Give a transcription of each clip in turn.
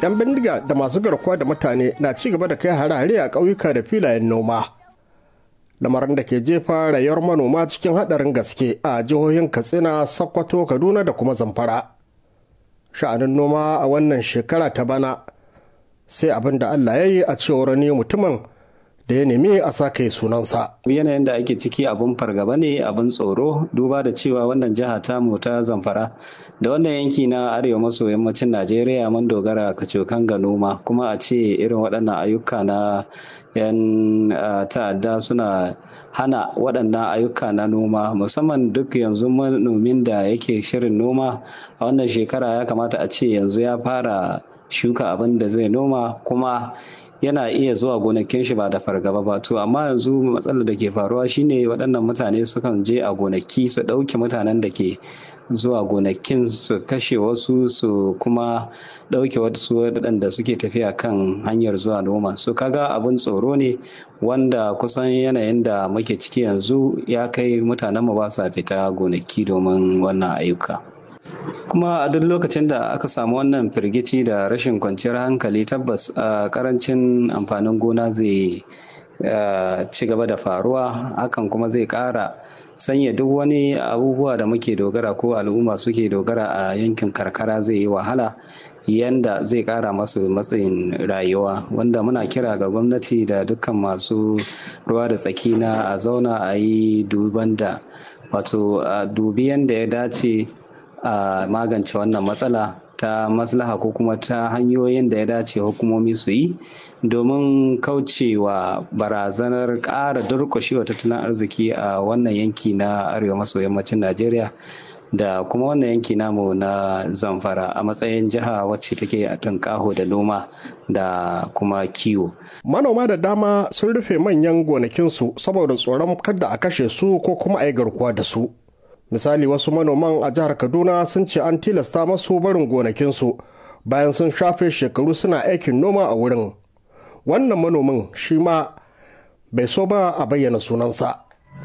'yan bindiga da masu garkuwa da mutane na ci gaba da kai hare-hare a ƙauyuka da filayen noma lamarin da ke jefa rayuwar manoma cikin haɗarin gaske a jihohin katsina sokoto kaduna da kuma zamfara sha'anin noma a wannan shekara ta bana sai abin da allah ya yi a cewar ne mutumin da ya nemi a sake sunansa. Yanayin da ake ciki abin fargaba ne abin tsoro duba da cewa wannan jiha ta mu ta zamfara da wannan yanki na arewa maso yammacin Najeriya mun dogara kacokan ga noma kuma a ce irin waɗannan ayyuka na 'yan ta'adda suna hana waɗannan ayyuka na noma musamman duk yanzu manomin da yake shirin noma a wannan shekara ya kamata a ce yanzu ya fara shuka abin da zai noma kuma yana iya zuwa gonakin shi ba da fargaba ba to amma yanzu matsalar da ke faruwa shine waɗannan mutane sukan je a gonaki su ɗauke mutanen da ke zuwa gonakin su kashe wasu su kuma ɗauke wasu waɗanda suke tafiya kan hanyar zuwa noma su kaga abin tsoro ne wanda kusan yanayin da muke ciki yanzu ya kai mutanen mu ba sa fita gonaki domin wannan ayyuka kuma a duk lokacin da aka samu wannan firgici da rashin kwanciyar hankali tabbas a karancin amfanin gona zai ci gaba da faruwa hakan kuma zai ƙara sanya duk wani abubuwa da muke dogara ko al'umma suke dogara a yankin karkara zai yi wahala yanda zai ƙara masu matsayin rayuwa wanda muna kira ga gwamnati da dukkan masu ruwa da tsaki na a zauna a yi duban da wato a dubi yanda ya dace a magance wannan matsala ta maslaha ko kuma ta hanyoyin da ya dace hukumomi su yi domin kaucewa barazanar ƙara durƙushewa tattalin arziki a wannan yanki na arewa maso yammacin najeriya da kuma wannan yanki namu na zamfara a matsayin jiha wacce take a tunƙaho da noma da kuma kiwo. manoma da dama sun rufe manyan gonakinsu saboda tsoron kada a kashe su ko kuma a yi garkuwa da su misali wasu manoman a jihar kaduna sun ce an tilasta masu barin gonakinsu bayan sun shafe shekaru suna aikin noma a wurin wannan manomin shi ma bai so ba a bayyana sunansa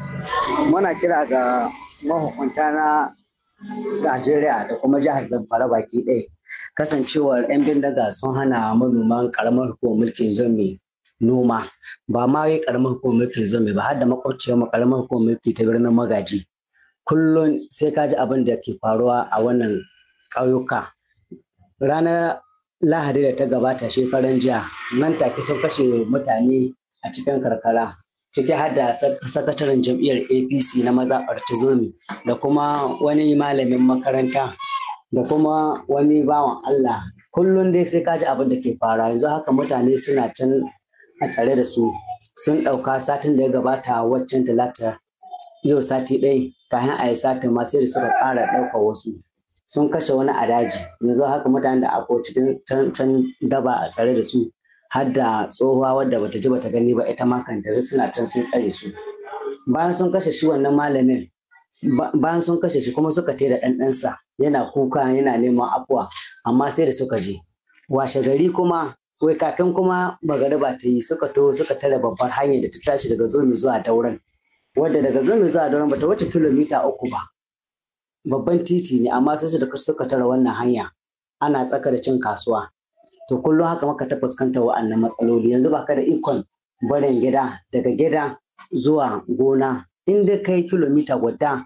muna kira ga mahukunta na najeriya da kuma jihar zamfara baki ɗaya kasancewar 'yan bindiga sun hana manoman karamar hukumar mulkin zomi noma ba ma yi karamar hukumar mulkin zomi ba har da makwabciyar karamar hukumar mulki ta birnin magaji kullum sai ka ji abin da ke faruwa a wannan ƙauyuka ranar lahadi da ta gabata shekaran jiya nan take sun kashe mutane a cikin karkara ciki har da sakataren jam'iyyar apc na mazaɓar tizomi da kuma wani malamin makaranta da kuma wani bawan allah kullum dai sai ka ji abin da ke faruwa yanzu haka mutane suna can a tsare da su sun ɗauka satin da ya gabata waccan talata yau sati ɗaya kafin a yi satin ma sai da suka ƙara ɗaukar wasu sun kashe wani a daji yanzu haka mutanen da akwai cikin can daba a tsare da su har da tsohuwa wadda bata ji bata gani ba ita ma kanta suna can sun tsare su bayan sun kashe shi wannan malamin bayan sun kashe shi kuma suka da ɗan ɗansa yana kuka yana neman afuwa amma sai da suka je washe gari kuma wai kafin kuma magariba ta yi suka to suka tare babbar hanyar da ta tashi daga zomi zuwa dauran wadda daga zomi zuwa dauran bata wuce kilomita uku ba babban titi ne amma sai da suka tara wannan hanya ana tsaka da cin kasuwa to kullum haka maka ta fuskantar wa'annan matsaloli yanzu baka da ikon barin gida daga gida zuwa gona in dai kai kilomita guda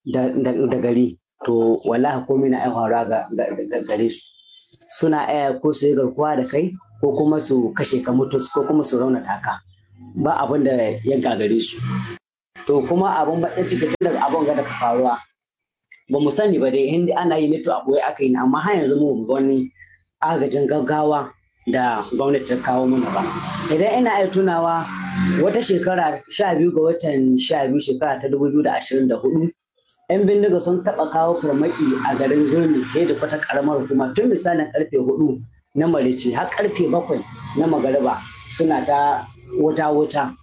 da gari to wallahi komai na aihuwa ga gare su suna aya ko su yi garkuwa da kai ko kuma su kashe ka mutus ko kuma su raunata ka ba abin da ya gagare su to kuma abin baɗin ciki tun daga abin ga daga faruwa ba mu sani ba dai in ana yi ne to a ɓoye aka yi amma har yanzu mu ga wani agajin gaggawa da gwamnati ta kawo mana ba idan ina iya tunawa wata shekara sha biyu ga watan sha biyu shekara ta dubu biyu da ashirin da hudu yan bindiga sun taɓa kawo farmaki a garin zurmi da da kwata karamar hukuma tun misalin karfe hudu na marici har karfe bakwai na magariba suna ta wuta-wuta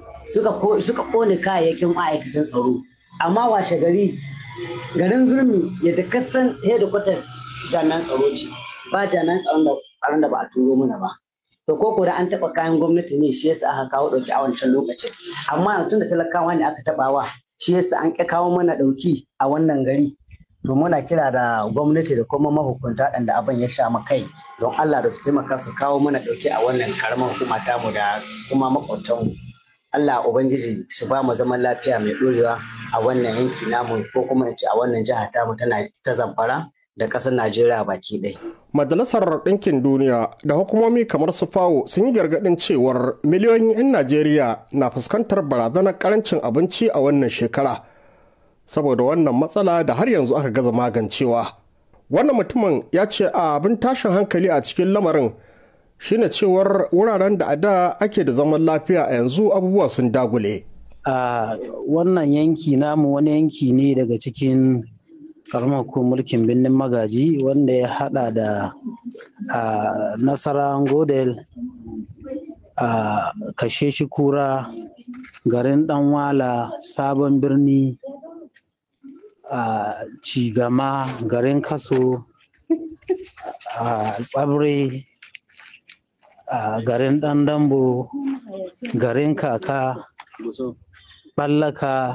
suka kone kayayyakin ma'aikatan tsaro amma washe gari garin zurmi yadda kasan hedikwatar jami'an tsaro ce ba jami'an tsaron da ba a turo mana ba to ko da an taba kayan gwamnati ne shi yasa aka kawo dauki a wancan lokacin amma yanzu da talakawa ne aka tabawa shi yasa an ƙi kawo mana dauki a wannan gari to muna kira da gwamnati da kuma mahukunta da abin ya sha kai don Allah da su taimaka su kawo mana ɗauki a wannan karamar hukuma tamu da kuma makwabtanmu Allah Ubangiji su ba mu zaman lafiya mai ɗorewa a wannan yanki namu ko kuma in ce a wannan jiha tamu tana ta zamfara da ƙasar Najeriya baki ɗaya. Majalisar Ɗinkin Duniya da hukumomi kamar su FAO sun yi gargaɗin cewar miliyoyin 'yan Najeriya na fuskantar barazanar ƙarancin abinci a wannan shekara. Saboda wannan matsala da har yanzu aka gaza magancewa. Wannan mutumin ya ce a abin tashin hankali a cikin lamarin shine cewar wuraren da a da ake da zaman lafiya a yanzu abubuwa sun dagule. A wannan yanki namu wani yanki ne daga cikin karamar ko mulkin birnin magaji wanda ya hada da nasara godel a kashe shi kura garin danwala sabon birni a cigama garin kaso a tsabre a garin dandambo garin kaka ballaka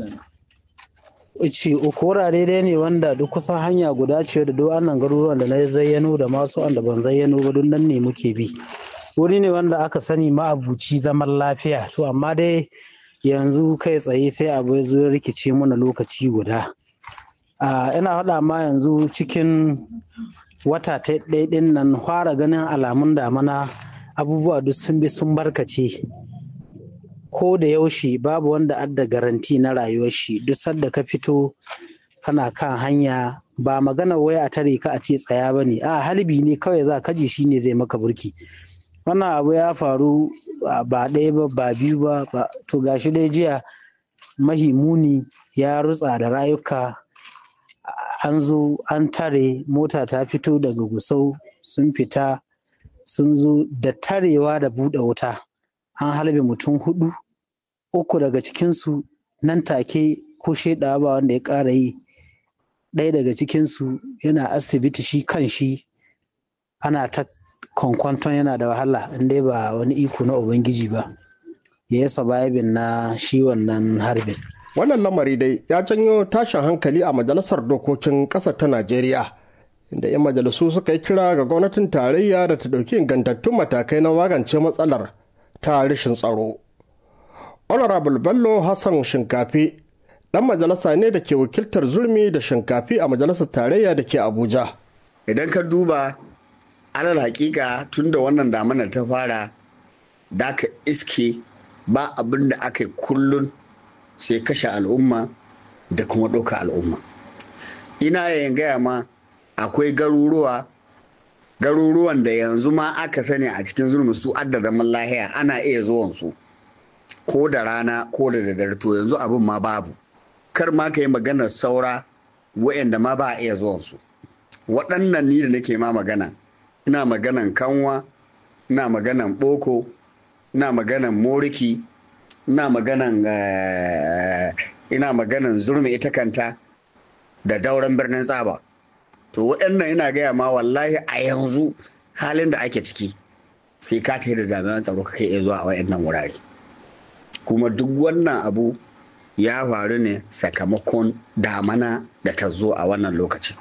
ce uku wurare dai ne wanda duk kusan hanya guda ce da duk annan garuruwan da na zayyano da masu wanda ban zayyano ba duk nan ne muke bi wuri ne wanda aka sani ma'abuci zaman lafiya to amma dai yanzu kai tsaye sai abu ya zo ya rikice mana lokaci guda ina faɗa ma yanzu cikin wata ta ɗin nan fara ganin alamun damana abubuwa duk sun bi sun barkace ko da yaushe babu wanda adda garanti na rayuwar shi duk sadda ka fito kana kan hanya ba magana waya a tare ka a ce tsaya ba ne a halbi ne kawai za ka ji shi ne zai maka burki wannan abu ya faru ba ɗaya ba ba biyu ba to gashi dai jiya mahimuni ya rutsa da rayuka an zo an tare mota ta fito daga gusau sun fita sun zo da tarewa da buɗe wuta an halbe mutum hudu uku daga cikinsu nan take ko shaidawa ba wanda ya ƙara yi ɗaya daga cikinsu yana asibiti shi kan shi ana ta kwankwanton yana da wahala inda ba wani iko na ubangiji ba ya yi surviving na shi wannan harbin wannan lamari dai ya janyo tashin hankali a majalisar dokokin ƙasar ta najeriya inda 'yan majalisu suka yi kira ga gwamnatin tarayya da ta ɗauki ingantattun matakai na magance matsalar ta rashin tsaro honorable bello hassan shinkafi ɗan majalisa ne da ke wakiltar zurmi da shinkafi a majalisar tarayya da ke abuja idan ka duba alal hakika tun da wannan damanar ta fara da ka iske ba abin da aka yi kullun sai kashe al'umma da kuma ɗauka al'umma ina yayin gaya ma akwai garuruwa garuruwan da yanzu ma aka sani a cikin zulmi su adda zaman lahiya ana iya zuwan su ko da rana ko da daddare to yanzu abin ma babu kar ma ka yi maganar saura wa'anda ma ba a iya zuwan su waɗannan ni da nake ma magana ina maganan kanwa ina maganan boko ina maganan moriki ina maganan ina maganan zurmi ita kanta da dauran birnin tsaba to waɗannan ina gaya ma wallahi a yanzu halin da ake ciki sai ka ta da jami'an tsaro ka iya zuwa a waɗannan wurare kuma duk wannan abu ya faru ne sakamakon damana da ta zo a wannan lokacin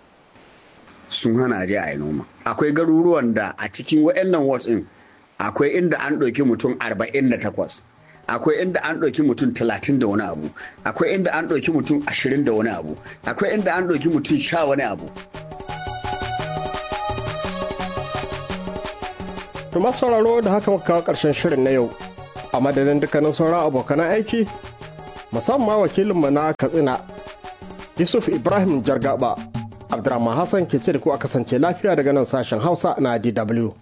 sun hana je a yi noma akwai garuruwan da a cikin waɗannan wards ɗin akwai inda an ɗauki mutum 48 akwai inda an ɗauki mutum 30 da wani abu akwai inda an ɗauki mutum 20 da wani abu akwai inda an ɗauki mutum sha wani abu Tuma sauraro da haka muka kawo ƙarshen shirin na yau a madadin dukkanin sauran abokan aiki musamman wakilinmu na katsina yusuf ibrahim jargaba abdurrahman hassan ke ce da ku a kasance lafiya daga nan sashen hausa na dw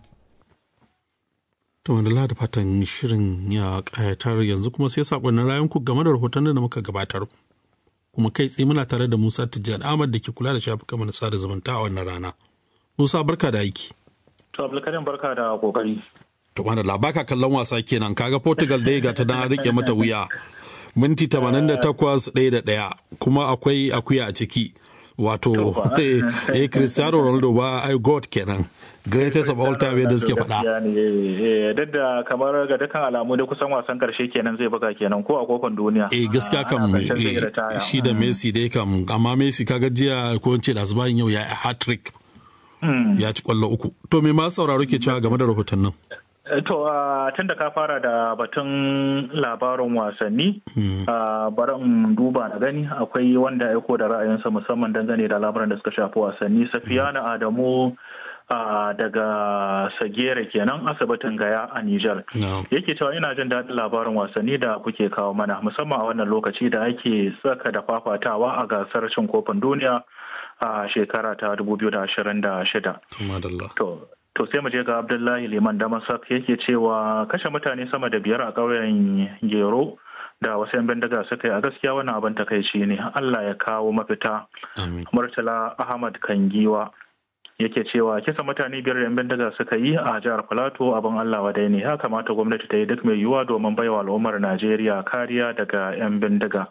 To wanda da fatan shirin ya kayatar yanzu kuma sai sakonnin rayunku game da rahoton da muka gabatar. Kuma kai tsaye muna tare da Musa Tijjani Ahmad da ke kula da shafukan na sada zumunta a wannan rana. Musa barka da aiki. To Abdulkarim barka da kokari. To mana labaka kallon wasa kenan kaga Portugal dai ga ta na rike mata wuya. Minti 88 ɗaya da ɗaya kuma akwai akuya a ciki. wato eh cristiano ronaldo ba ai god kenan greatest of all time yadda suke faɗa duk da kamar ga dukkan alamu da kusan wasan karshe kenan zai buga kenan ko a kofin duniya eh gaskiya kam shi da messi dai kam amma messi kaga jiya ko ce da zubayin yau ya hat trick ya ci kwallo uku to me ma sauraro ke cewa game da rahoton nan To, tun da ka fara da batun labarin wasanni, bari in duba na gani akwai wanda aiko da ra'ayinsa musamman dangane da labaran da suka shafi wasanni. Safiyana Adamu daga Sagere kenan asibitin Gaya a Nijar. Yake cewa ina jin daɗin labarin wasanni da kuke kawo mana musamman a wannan lokaci da ake tsaka da fafatawa a gasar cin kofin duniya a shekara ta 2026. To, to sai mu je ga abdullahi liman damasak yake cewa kashe mutane sama da biyar a ƙauyen gero da wasu 'yan bindiga suka yi a gaskiya wannan abin takaici ne allah ya kawo mafita murtala ahmad kangiwa yake cewa kisa mutane biyar da 'yan bindiga suka yi a jihar filato abin allah wadai ne ya kamata gwamnati ta yi duk mai yiwuwa domin baiwa al'ummar najeriya kariya daga 'yan bindiga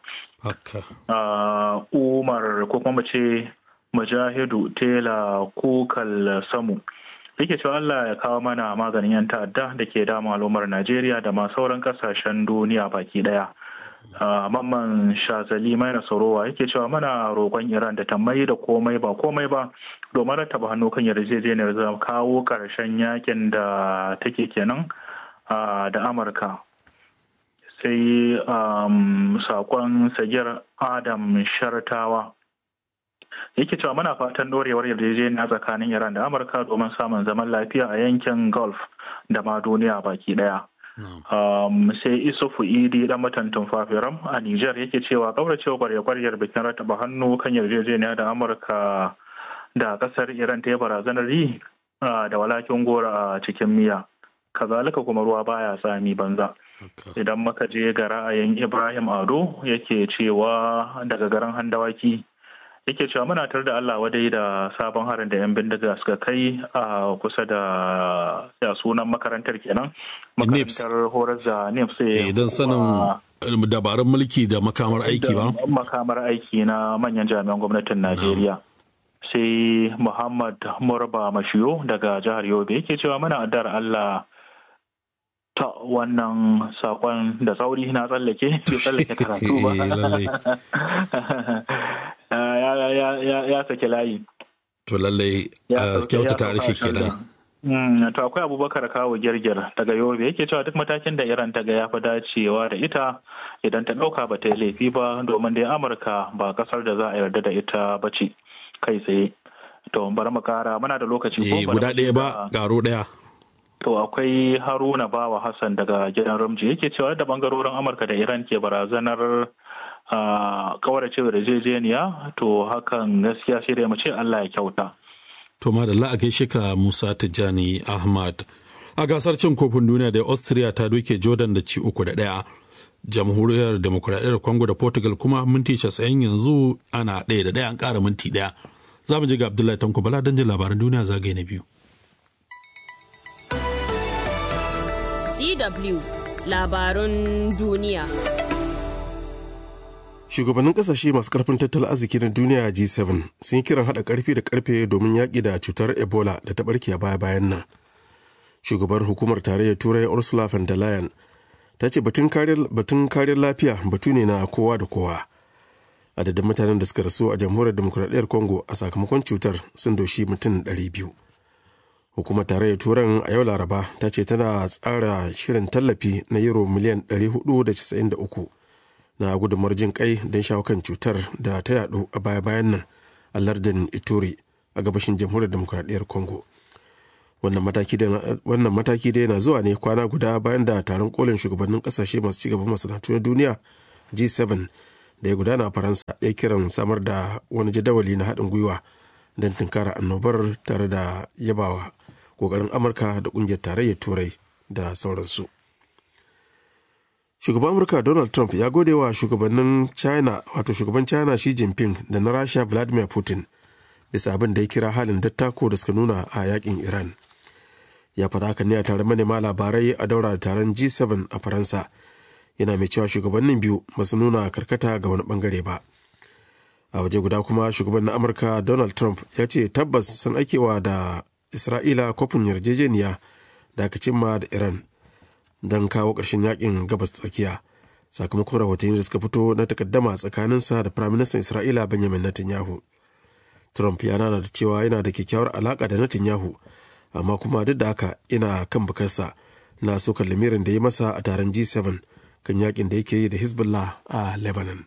umar ko kuma ce mujahidu tela kukal samu yake cewa Allah ya kawo mana maganin 'yan ta'adda da ke dama al'ummar Najeriya da ma sauran kasashen duniya baki daya. Mamman Shazali mai Nasorowa yake cewa mana roƙon Iran da ta mai da komai ba komai ba domin rattaba hannu kan yarjejeniyar zama kawo ƙarshen yakin da take kenan da Amurka. Sai sakon Sagir Adam Shartawa. yake cewa muna fatan dorewar yarjejeniya tsakanin iran da amurka domin samun zaman lafiya a yankin gulf da ma duniya baki daya sai isufu idi dan matantin fafiram a niger yake cewa kauracewa kwarya-kwaryar bikin rataba hannu kan yarjejeniya da amurka da kasar iran ta yi barazanar yi da walakin gora a cikin miya kazalika kuma ruwa baya tsami banza idan muka je ga ra'ayin ibrahim ado yake cewa daga garin handawaki yake cewa muna tar da Allah wadai da sabon harin da 'yan bindiga suka kai a kusa da ya sunan makarantar kenan makarantar horar da NIPS don sanin dabarun mulki da makamar aiki ba makamar aiki na manyan jami'an gwamnatin Najeriya sai Muhammad Murba Mashiyo daga jihar Yobe yake cewa muna addar Allah ta wannan sakon da tsauri na tsallake bai tsallake karatu ba ya sake layi to lallai kyauta tare shi kenan to akwai abubakar kawo girgir daga yobe yake cewa duk matakin da iran ta ga ya fi dacewa da ita idan ta ɗauka ba ta yi laifi ba domin dai amurka ba kasar da za a yarda da ita ba ce kai tsaye to bari mu kara muna da lokaci ko guda ɗaya ba garo ɗaya To akwai Haruna Bawa Hassan daga gidan Ramji yake cewa da bangarorin Amurka da Iran ke barazanar kaurace da yarjejeniya to hakan gaskiya sai dai mu ce Allah ya kyauta. To madalla a gaishe ka Musa Tijjani Ahmad. A gasar cin kofin duniya da Austria ta doke Jordan da ci uku da ɗaya. Jamhuriyar Demokuraɗiyyar Congo da Portugal kuma minti casa'in yanzu ana ɗaya da ɗaya an ƙara minti ɗaya. Za mu je ga Abdullahi Tanko Bala don jin labaran duniya zagaye na biyu. DW labarun duniya. Shugabannin kasashe masu karfin tattalin arziki na duniya G7 sun yi kiran haɗa ƙarfi da ƙarfe domin yaƙi da cutar Ebola da ta ɓarke a baya-bayan nan. Shugabar hukumar tarayyar Turai Ursula von der Leyen ta ce batun kariyar lafiya batu ne na kowa da kowa. Adadin mutanen da suka rasu a jamhuriyar demokuraɗiyyar Congo a sakamakon cutar sun doshi mutum 200. hukumar tarayyar turan a yau laraba ta ce tana tsara shirin tallafi na euro miliyan 493 na gudunmar jin kai don shawo kan cutar da ta yadu a baya-bayan nan a lardin ituri a gabashin jamhuriyar demokuraɗiyyar congo wannan mataki dai na zuwa ne kwana guda bayan da taron kolin shugabannin kasashe masu cigaban masana'antu na duniya g7 da ya gudana a faransa ya kiran samar da wani jadawali na haɗin gwiwa don tunkara annobar tare da yabawa kokarin amurka da kungiyar tarayyar turai da sauransu shugaban amurka donald trump ya gode wa shugabannin china wato shugaban china xi jinping da na rasha vladimir putin bisa abin da ya kira halin dattako da suka nuna a yakin iran ya faɗa haka ne a taron manema labarai a daura da taron g7 a faransa yana mai cewa shugabannin biyu ba su nuna karkata ga wani bangare ba a waje guda kuma shugaban na amurka donald trump ya ce tabbas sun aikewa da isra'ila kofin yarjejeniya da aka cimma da iran don kawo ƙarshen yakin gabas tsakiya sakamakon rahotanni da suka fito na takaddama tsakaninsa da firaministan isra'ila benjamin netanyahu trump ya nana da cewa yana da kyakkyawar alaƙa da netanyahu amma kuma duk da haka ina kan bukarsa na sokar lamirin da ya masa a taron g7 kan yakin da yake yi da hezbollah a lebanon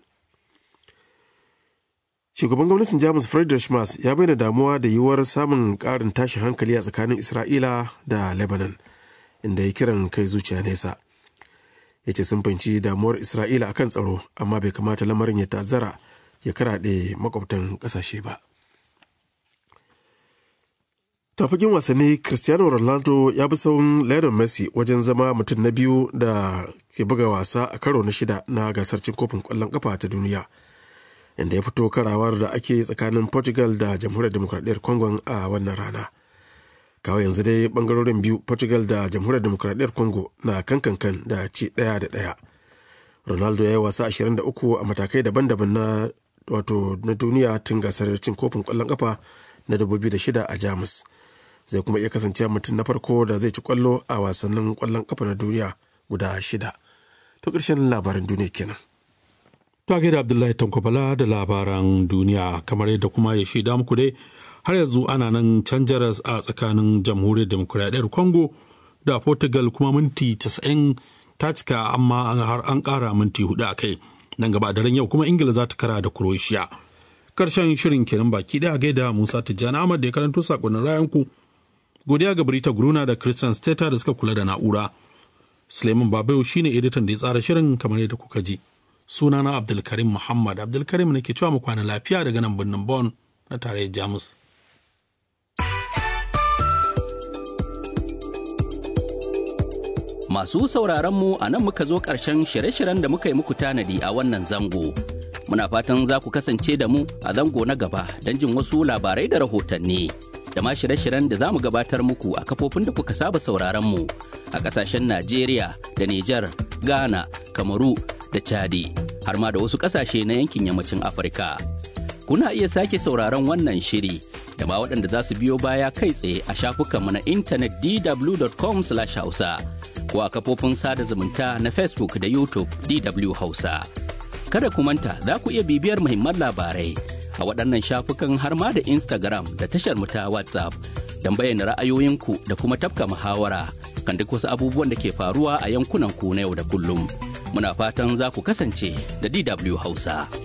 shugaban gwamnatin jamus friedrich Merz ya bayyana damuwa da yiwuwar samun ƙarin tashin hankali a tsakanin isra'ila da lebanon inda ya kiran kai zuciya nesa ya ce sun fahimci damuwar isra'ila akan tsaro amma bai kamata lamarin ya tazara ya karaɗe makwabtan ƙasashe ba tafakin wasanni cristiano ronaldo ya bi sauran lionel messi wajen zama mutum na biyu da ke buga wasa a karo na shida na gasar cin kofin kwallon kafa ta duniya inda ya fito karawar da ake tsakanin portugal da jamhuriyar demokradiyyar congo a wannan rana kawo yanzu dai bangarorin biyu portugal da jamhuriyar demokradiyyar congo na kankankan da ci daya da daya ronaldo ya yi wasa 23 a matakai daban-daban na wato na duniya tun gasar cin kofin kwallon kafa na 2006 a jamus zai kuma iya kasance mutum na farko da zai ci kwallo a wasannin kwallon kafa na duniya guda shida to ƙarshen labaran duniya kenan To da Abdullahi Tankwabala da labaran duniya kamar yadda kuma ya shaida muku dai har yanzu ana nan canjaras a tsakanin jamhuriyar demokuraɗiyyar Congo da Portugal kuma minti 90 ta cika amma har an ƙara minti hudu a kai. Nan gaba daren yau kuma Ingila za ta kara da Croatia. Karshen shirin kenan baki ɗaya gaida Musa Tijjani Ahmad da ya karanto sakonnin rayanku. Godiya ga Brita Gruna da Christian Steta da suka kula da na'ura. Suleiman Babayo shine editan da ya tsara shirin kamar yadda kuka ji. sunana abdulkarim muhammad abdulkarim ne ke cewa mu kwana lafiya daga nan birnin bon na tarayyar jamus masu sauraron mu a nan muka zo ƙarshen shirye-shiryen da muka yi muku tanadi a wannan zango muna fatan za ku kasance da mu a zango na gaba don jin wasu labarai da rahotanni da ma shirye-shiryen da za mu gabatar muku a kafofin da kuka saba sauraron mu a ƙasashen najeriya da nijar ghana kamaru da Chadi har ma da wasu ƙasashe na yankin yammacin Afirka. Kuna iya sake sauraron wannan shiri da ma waɗanda za su biyo baya kai tsaye a shafukanmu na intanet dw.com/hausa ko a kafofin sada zumunta na Facebook da YouTube DW Hausa. Kada ku manta za ku iya bibiyar muhimman labarai a waɗannan shafukan har ma da Instagram da tashar mu ta WhatsApp don bayyana ra'ayoyinku da kuma tafka muhawara kan duk wasu abubuwan da ke faruwa a yankunan ku na yau da kullum. muna fatan za ku kasance da DW Hausa.